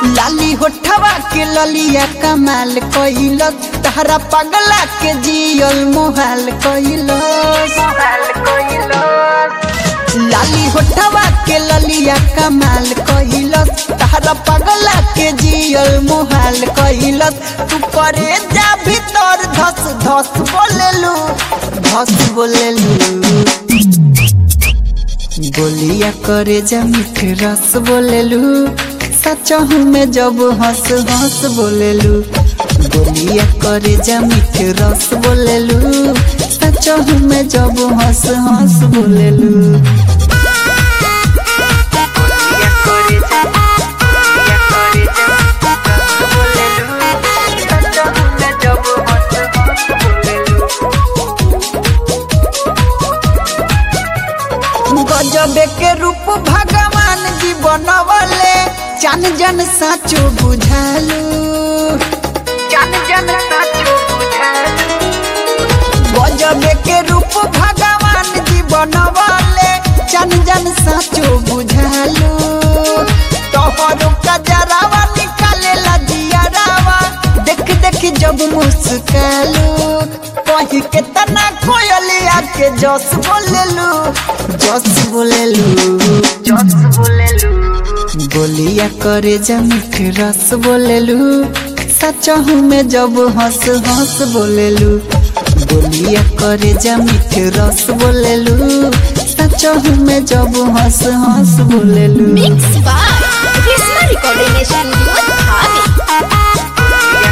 लाली होठवा के ललिया कमाल कइलस तहरा पगला के जियल मोहाल कइलस लाली होठवा के ललिया कमाल कइलस तहरा पगला के जियल मोहाल कइलस तू करे जा भीतर धस धस बोलेलू धस बोलेलू बोलिया करे जा मीठ रस बोलेलू सचहू में जब हंस हंस बोलेलू बोलिया करे जा मीठ रस बोलेलू सचहू में जब हंस हंस बोलेलू गजबे के रूप भगवान जी बनवले चन जन साचो बुझालू चन जन साचो बुझालू गजबे के रूप भगवान जी बनवले चन जन साचो बुझालू तोहरो कजरावा निकाले जियरावा देख देख जब मुस्कालू कही के तना कोयलिया के जस बोलेलू जस बोलेलू जस बोलेलू बोलिया करे जा मीठ रस बोलेलू सचहू में जब हंस हंस बोलेलू बोलिया करे जा मीठ रस बोलेलू सचहू में जब हंस हंस बोलेलू Mix by Krishna Recording Studio, Dhabi.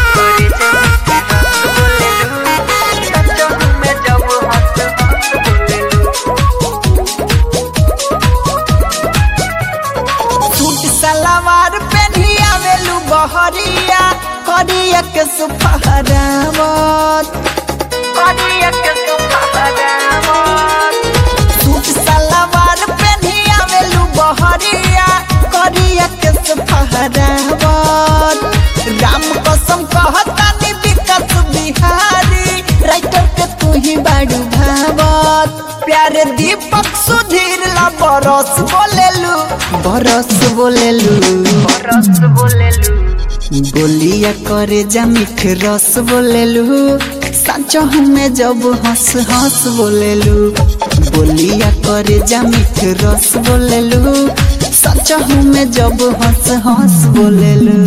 Suit salwar पहनी आवेलू बहरिया करिया के सुफहरावत करिया के सुफहरावत सूट सलवार पहनी आवेलू बहरिया करिया के सुफहरावत राम कसम कहतानी विकास बिहारी राइटर के तू ही बाड़ू भावत प्यारे दीपक सुधीर ला बरस बोलेलू बरस बोलेलू बरस बोलेलू बोलिया करे जा मीठ रस बोलेलू सचो में जब हंस हंस बोलेलू बोलिया करे जा मीठ रस बोलेलू सचो में जब हंस हंस बोलेलू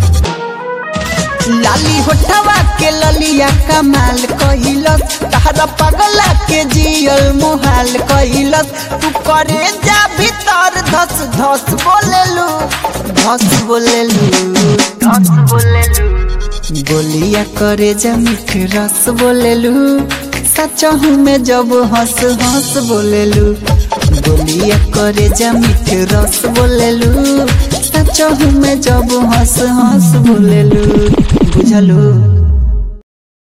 लाली होठवा के ललिया कमाल कइलस तहरा पगला के जियल मोहाल कइलस तू करे जा भीतर धस धस बोलेलू धस बोलेलू धस बोलेलू बोलिया करे जा मीठ रस बोलेलू सचहू में जब हंस हंस बोलेलू बोलिया करे जा मीठ रस बोलेलू सचहू में जब हंस हंस बोलेलू बुझलू